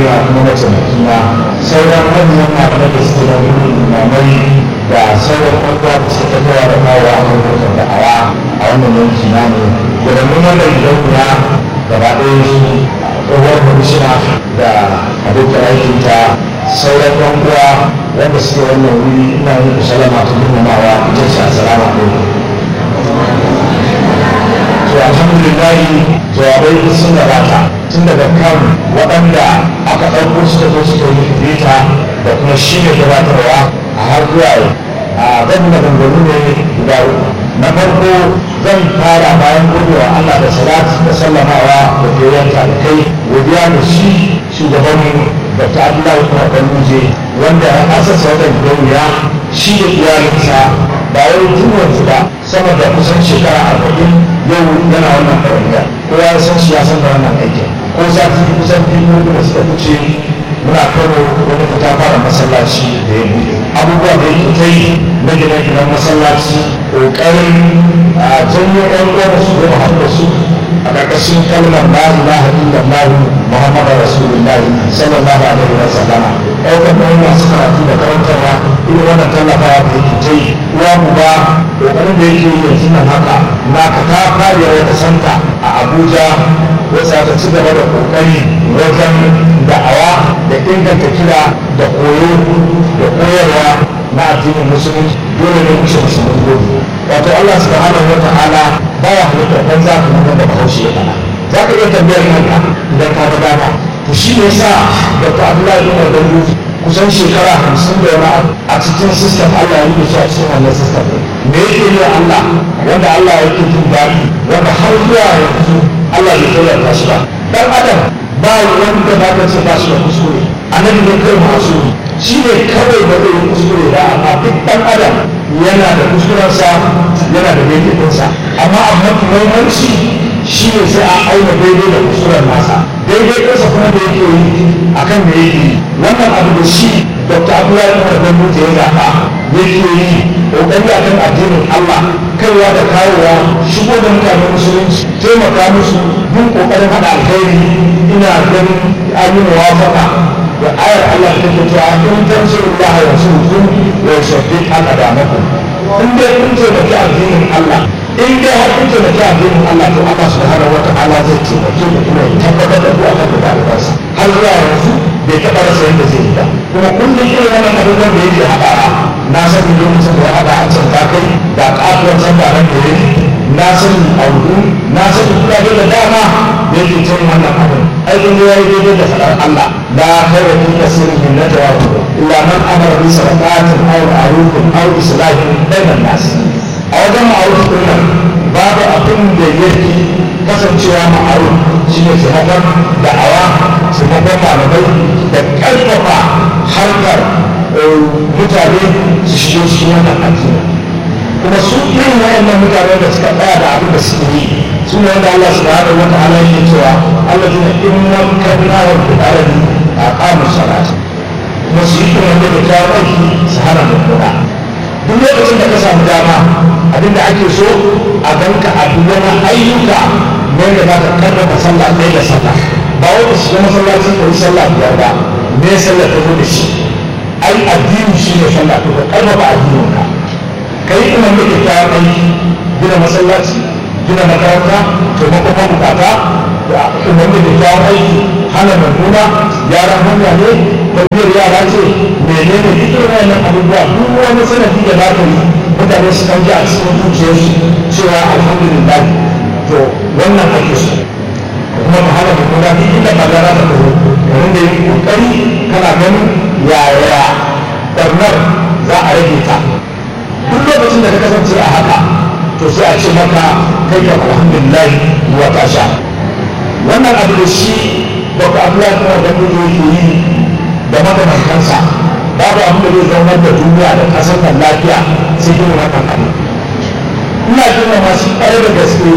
na kuma mataimaki na sauran manyan malamai da suke da limamai da sauran kwakwa da suka tafiya da kawo a kan da'awa a wannan yanki na ne da mun wannan gidauniya gaba ɗaya su tsohuwar kwamishina da abokan aikinta sauran yan uwa wanda suke wannan wuri ina yin ku salama ta girmamawa ita ce assalamu alaikum to alhamdulillah jawabai sun gabata tun daga kan waɗanda aka ɗauko su da zo suka yi bita da kuma shi ne gabatarwa a har zuwa a zan maganganu ne guda na farko zan fara bayan godewa Allah da salatu da sallamawa da goyon kai godiya da shi shugaban Dr. Abdullahi Kuma Kalluje wanda ya asasa wannan gidauniya shi da iyalinsa ba wai tun yanzu ba sama da kusan shekara arba'in yau yana wannan ɗawainiya kowa ya san shi ya san da wannan aikin ko sati kusan biyu da suka fice muna kano wani fita fara masallaci da ya buɗe abubuwa da yake ta yi na gine-ginen masallaci ƙoƙarin a janyo ƴan uwan su da haɗa su a ƙarƙashin kalmar la ilaha illallah muhammadu rasulullahi sallallahu alaihi wa sallama ɗaukar ɗan masu karatu da karantarwa irin wannan tallafawa da yake ta yi uwa mu ba ƙoƙarin da yake yi yanzu nan haka na ka ta fariya wata santa a abuja wacce aka ci gaba da ƙoƙari wajen da'awa da inganta kira da koyo da koyarwa na addinin musulunci dole ne mushe musulun gobe wato Allah subhanahu wa ta'ala baya halittar dan za ka nuna da bahaushe ya kana za ka iya tambayar kanka idan ka ga dama to shi ne sa Dr. Abdullahi bin Wadanda kusan shekara hamsin da wani a cikin sistem Allah ya yi shi a cikin wannan sistem me yake yi Allah wanda Allah yake jin daɗi wanda har zuwa yanzu Allah bai tsayyata shi ba dan adam ba wanda ba ka ce ba shi da kuskure annabi ne kai masu shi ne kawai ba zai yi kuskure ba amma duk dan adam yana da kuskurensa yana da daidainsa amma abu mafi muhimmanci shi ne sai a auna daidai da kuskuren nasa daidai kansa kuma da yake yi akan da yake yi wannan abu da shi dr abdullahi umar ganduje ya zaɓa yake yi ƙoƙari akan addinin allah kaiwa da kawowa shigo da mutanen musulunci taimaka musu bin ƙoƙarin haɗa alkhairi ina ganin an yi muwafaka da ayar Allah ta ke cewa in tansiru Allah ya sulhun wa yushaddid aqdamakum in dai kun taimaki addinin Allah in dai har kun taimaki addinin Allah to Allah subhanahu wata'ala zai taimake ku kuma ya tabbatar da ku a kan dalibansa har zuwa yanzu bai taɓa rasa yadda zai yi ba kuma kullum irin wannan abubuwan da yake haɗawa na sani lokacin da ya haɗa a can takai da ƙatuwar can da nan da yake na sani audu na sani kuɗaɗe da dama da yake cin wannan abin aikin da ya yi daidai da faɗar Allah la khairu fi kasirin min najwa illa man amara bi sadaqatin aw ma'rufin aw islahin bainan nas a wajen ma'ruf din nan babu abin da yake kasancewa ma'ruf shine taimakon da'awa taimakon malamai da ƙarfafa harkar mutane su shigo cikin wannan addini kuma su irin wayannan mutane da suka tsaya da abin da suke yi su ne wanda Allah subhanahu wa ta'ala yake cewa Allah zai inna kanna wa bi'aradi aqamu salat kuma su yi wanda da ta aiki su hana mummuna duk lokacin da ka samu dama abin da ake so a ganka a duk wani ayyuka wanda za ka karrama sallah ɗaya da sallah ba wanda su ga masallacin da yi sallah biyar ba me sallah ta zo da shi ai addini shi ne sallah to ka karrama addinin ka kai ina mai kyakkyawan aiki gina masallaci gina makaranta taimakon mabukata da ina mai kyakkyawan aiki hana mamuna yaran hanya ne tafiyar yara ce menene duk irin wannan abubuwa duk wani sanadi da za ka yi mutane su kan ji a cikin zuciyarsu cewa alhamdulillah to wannan ake so kuma mu hana mamuna duk inda magana ta taho yayin da yi kokari kana ganin yaya barnar za a rage ta duk lokacin da ka kasance a haka to sai a ce maka kai ka alhamdulillah wa ta sha wannan abu da shi baka abdullahi kuma da kuma yake yi da makamantansa babu abin da zai zaunar da duniya da kasar nan lafiya sai yin wannan abu ina jin masu ƙwarai da gaske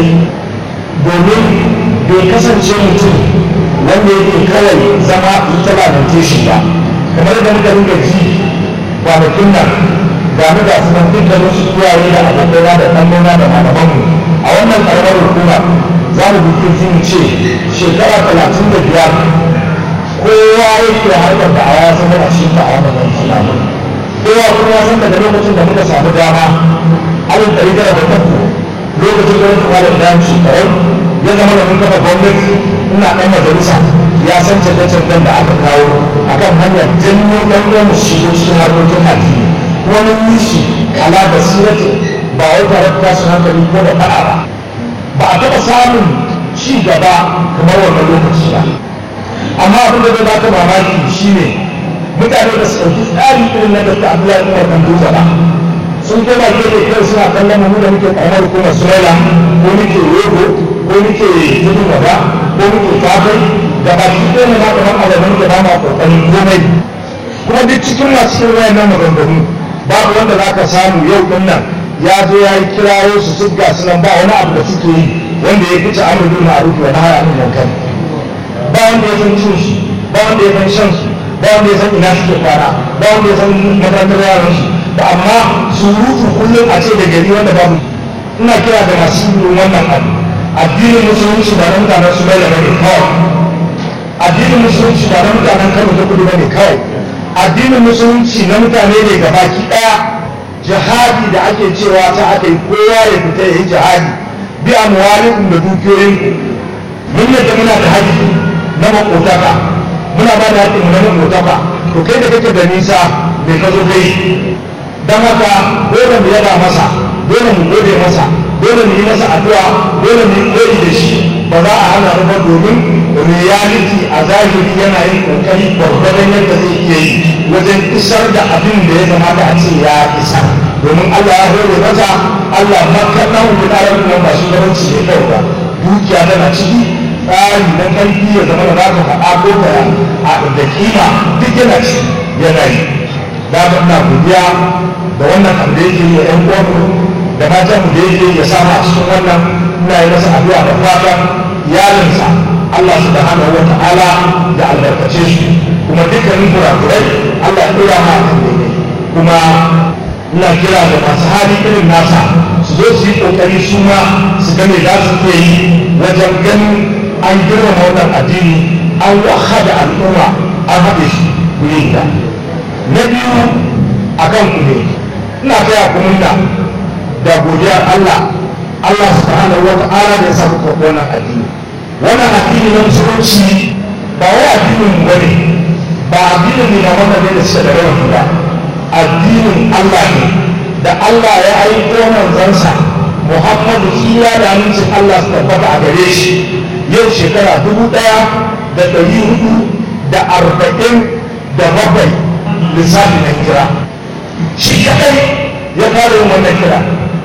domin bai kasance mutum wanda yake kawai zama ita lamentation ba kamar da muka rinka ji kwanakin nan ga mu ga sunan dukkanin su iyaye da abokaina da ɗanɗana da malamanmu a wannan ƙaramar hukuma za mu bikin jin ce shekara talatin da biyar kowa yi da harkar da a ya zama a cikin da a wannan islamu kowa kuma ya san daga lokacin da muka samu dama alin ɗari tara da uku lokacin da wata kwanan da shekaru ya zama da mun kafa gwamnati ina ɗan majalisa ya san canje-canjen da aka kawo akan hanyar janyo ɗan ɗan mu shigo cikin harkokin addini kuma mun yi shi ala basirati ba wai tare da tashin hankali ko da faɗa ba ba a taɓa samun ci gaba kamar wannan lokaci ba amma abin da zai baka mamaki shine mutane da su ɗauki tsari irin na da Abdullahi Umar Kanduza ba sun koma gefe kai suna kallon mu da muke karamar hukumar Sumaila ko muke Yogo ko muke Tudun Wada ko muke Kafai da baki ɗaya ne na kamar alamun da ba ma kokarin komai kuma duk cikin masu irin wayannan maganganu babu wanda za ka samu yau ɗin nan ya zo ya yi kirayo su su ga sunan ba wani abu da suke yi wanda ya fice amur bin ma'ruf wa nahy anil munkar ba wanda ya san cin su ba wanda ya san shan su ba wanda ya san ina suke kwana ba wanda ya san makarantar yaran su ba amma surutu kullum a ce da gari wanda babu ina kira da masu yin wannan abu addinin musulunci ba na mutanen su bai da bane kawai addinin musulunci ba na mutanen kano ta kudu bane kawai addinin musulunci na mutane ne gabaki daya jihadi da ake cewa ta aka yi kowa ya fita ya yi jihadi bi amwalikum da dukiyoyinku mun yadda muna da haƙƙi na makotaka muna ba da haƙƙin na makotaka to kai da kake da nisa bai ka zo kai don haka dole mu yaba masa dole mu gode masa dole mu yi masa addu'a dole mu yi koyi da shi ba za a hana ba domin reality a zahiri yana yin kokari gwargwadon yadda zai iya yi wajen isar da abin da ya kamata a ce ya isa domin Allah ya hore masa Allah makannan gudanar da ba shi gabanci ne kawai ba dukiya tana ciki tsari na ƙarfi ya zama da za ka faɗa ko ka da kima duk yana ci yana yi da ina godiya da wannan abu da yake yi yan uwanmu da matan mu da yake ya samu a cikin wannan ina yi masa addu'a da fatan iyalinsa Allah subhanahu wa ta'ala ya albarkace su kuma dukkanin kurakurai Allah ya dora ma kan daidai kuma ina kira da masu hali irin nasa su zo su yi kokari su ma su ga me za su iya yi wajen ganin an girmama wannan addini an wahada al'umma an haɗe shi kuri guda na biyu a kan ku ne ina taya ku murna da godiyar Allah Allah subhanahu wa ta'ala da ya samu karɓi wannan addini wannan addini na musulunci ba wai addinin mu bane ba addinin ne na wannan ne da suka da rawa ba addinin Allah ne da Allah ya aiko manzansa Muhammadu tsira da amincin Allah su tabbata a gare shi yau shekara dubu ɗaya da ɗari hudu da arba'in da bakwai lissafi na kira shi kaɗai ya fara yin wannan kira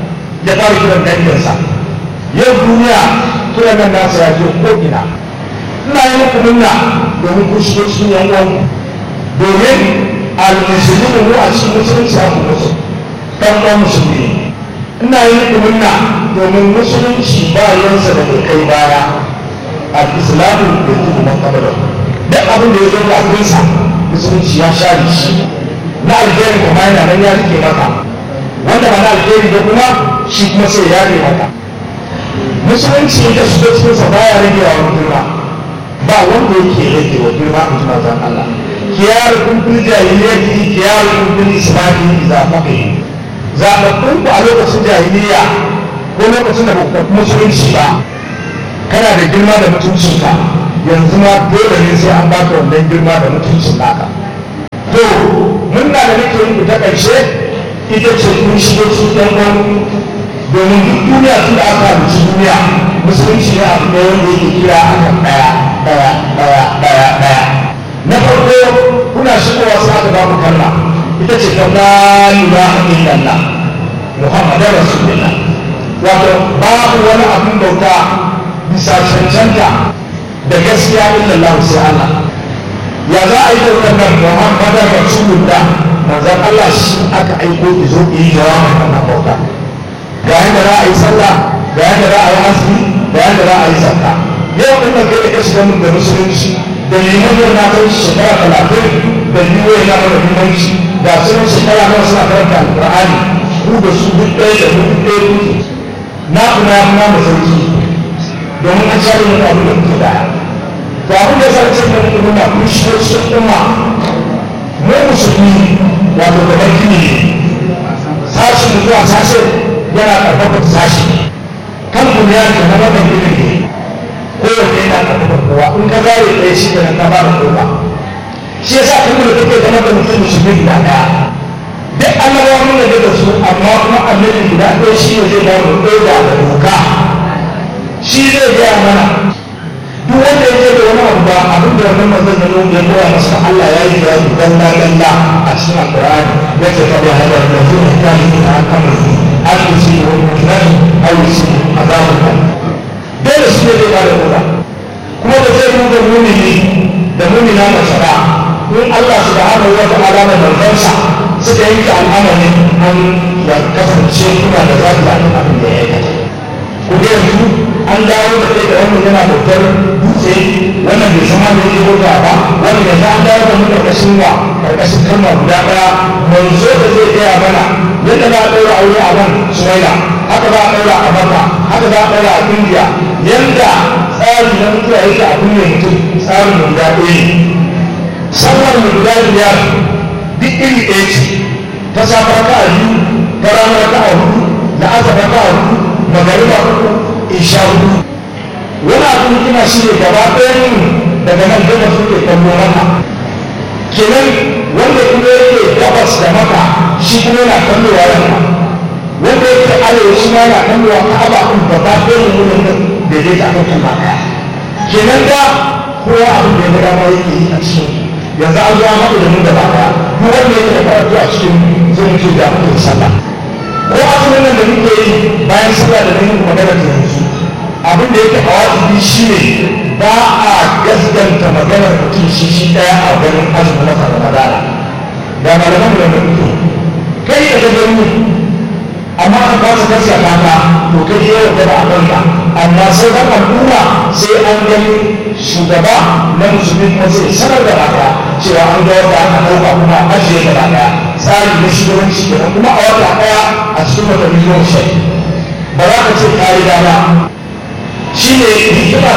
ya fara kiran danginsa yau duniya kiran nan nasa ya je ko ina ina yi muku munna domin ku shigo cikin yan uwanku domin al-musulmi mu a cikin musulunci a kuma su ɗan ɗan musulmi ina yi muku munna domin musulunci ba yansa da kai baya al-islamu da tuku makabarar duk abin da ya zo da abinsa musulunci ya share shi na alheri kuma yana nan ya rike maka wanda ba na alheri ba kuma shi kuma sai ya rike maka musulunci da shiga cikin sa baya rage wa girma ba wanda yake rage wa girma a cikin zan Allah kiyar kun fil jahiliyyati kiyar kun fil islami idza faqih zababbun ku a lokacin jahiliya ko lokacin da ba musulunci ba kana da girma da mutuncinka yanzu ma dole ne sai an baka wannan girma da mutuncin naka to murna da nake yi ta ƙarshe ita ce kun shigo cikin ɗan domin duk duniya tun da aka halicci duniya musulunci ne abu da wanda yake kira akan ɗaya ɗaya ɗaya ɗaya ɗaya na farko kuna shigowa sai aka ba mu kalma ita ce ta la ilaha illallah muhammadar rasulullah wato babu wani abin bauta bisa cancanta da gaskiya illallah sai Allah ya za a yi da wannan muhammadar rasulullah manzon Allah shi aka aiko ki zo ki yi jawabin wannan bauta ga yadda za a yi sallah ga yadda za a yi azumi ga yadda za a yi zakka yau din nan kai da ka shiga mun da musulunci da liman yau na kai shekara talatin da liman yana da limanci ga sunan shekara nawa suna karanta alƙur'ani ku da su duk ɗaya da duk ɗaya kuke na kuma ya kuma da sarki domin an share yin abin da kuke daya to abin da ya sa ce da mutum na kun shigo cikin umma mu musulmi wato da baki ne sashi zuwa sashi yana karfafa sashi kan ku ya ke na wannan ilimi kowanne yana karfafa kowa in ka zare ɗaya shi da na ba da kowa shi yasa kan da kake zama da mutum musulmi guda ɗaya duk annabawa mun da da su amma kuma annabi guda ɗaya shi ne zai ba mu ɗaya da doka shi zai gaya mana duk wanda ya ce da wani abu ba abin da wannan manzon ya nuna ya koya masa Allah ya yi da su dalla dalla a cikin alqur'ani ya ce kada hada da su ne kan yi a kan su an yi shi wani mutum an yi shi azabun kan dole shi ne zai ba da kowa kuma da zai nuna mumini da mumina mace ba in Allah subhanahu wa ta'ala da manzansa suka yanke al'amarin an ya kasance kuna da za ta abin da ya aikata ku ga yanzu an dawo da kai da wannan yana bautar dutse wannan bai san hannun ya bauta ba wannan yanzu an dawo da mu karkashin wa karkashin kalma guda ɗaya manzo da zai gaya mana yadda za a ɗaura aure a nan suwaila haka za a ɗaura a maka haka za a ɗaura a indiya yadda tsari na mutuwa yake a kunne mutum tsarin mu guda ɗaya ne sallar mu guda biyar duk iri ɗaya ce ta safa raka a biyu ta rana raka a hudu da asa raka a hudu magariba uku isha hudu wani abin kina shi ne gaba ɗaya daga nan daga suke kallo maka kenan wanda kuma yake gabas da maka shi kuma yana kallowa yamma wanda yake arewa shi ma yana kallowa ka'aba ɗin gaba ɗaya ne wurin nan da zai ta kan kalma ɗaya kenan da kowa abin da ya ga dama yake yi a cikin yanzu an zuwa haɗu da mu gaba ɗaya duk wanda yake da karatu a cikin zai mutu da mutum sallah ko azumin nan da muke yi bayan sallah da nake magana ta yanzu abin da yake a wajibi shi ne ba a gaskanta maganar mutum shi shi ɗaya a ganin azumin na ramadana da malaman da muke kai da ka gani amma an ba su gaskata ka to kai ya yarda da abinka amma sai kan al'umma sai an gani shugaba na musulmi kuma sai sanar da baka cewa an ga wata aka ɗauka kuma ajiye gaba ɗaya tsari na shugabanci kenan kuma a wata ɗaya a cikin wata miliyon shai ba za ka ce ka riga ba shi ne hikima